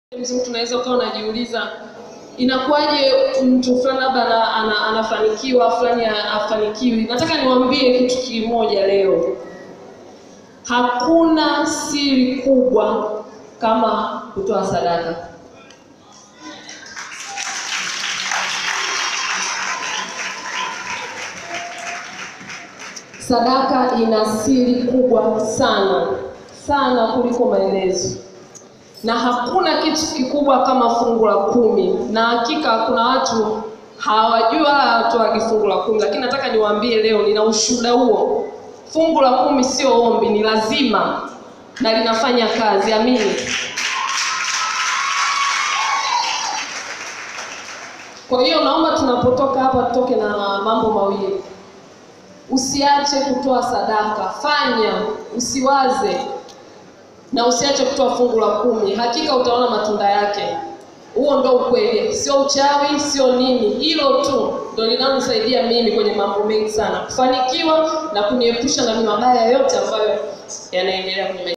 mtu unaweza ukawa unajiuliza inakuwaje mtu fulani labda ana, ana, anafanikiwa fulani afanikiwi. Nataka niwaambie kitu kimoja leo, hakuna siri kubwa kama kutoa sadaka. Sadaka ina siri kubwa sana sana kuliko maelezo, na hakuna kitu kikubwa kama fungu la kumi. Na hakika kuna watu hawajui wala hawatoagi fungu la kumi, lakini nataka niwaambie leo, nina ushuhuda huo. Fungu la kumi sio ombi, ni lazima na linafanya kazi. Amini. Kwa hiyo naomba tunapotoka hapa tutoke na mambo mawili. Usiache kutoa sadaka, fanya, usiwaze na usiache kutoa fungu la kumi. Hakika utaona matunda yake. Huo ndo ukweli, sio uchawi, sio nini. Hilo tu ndo linalonisaidia mimi kwenye mambo mengi sana, kufanikiwa na kuniepusha na mabaya yote ambayo yanaendelea kwenye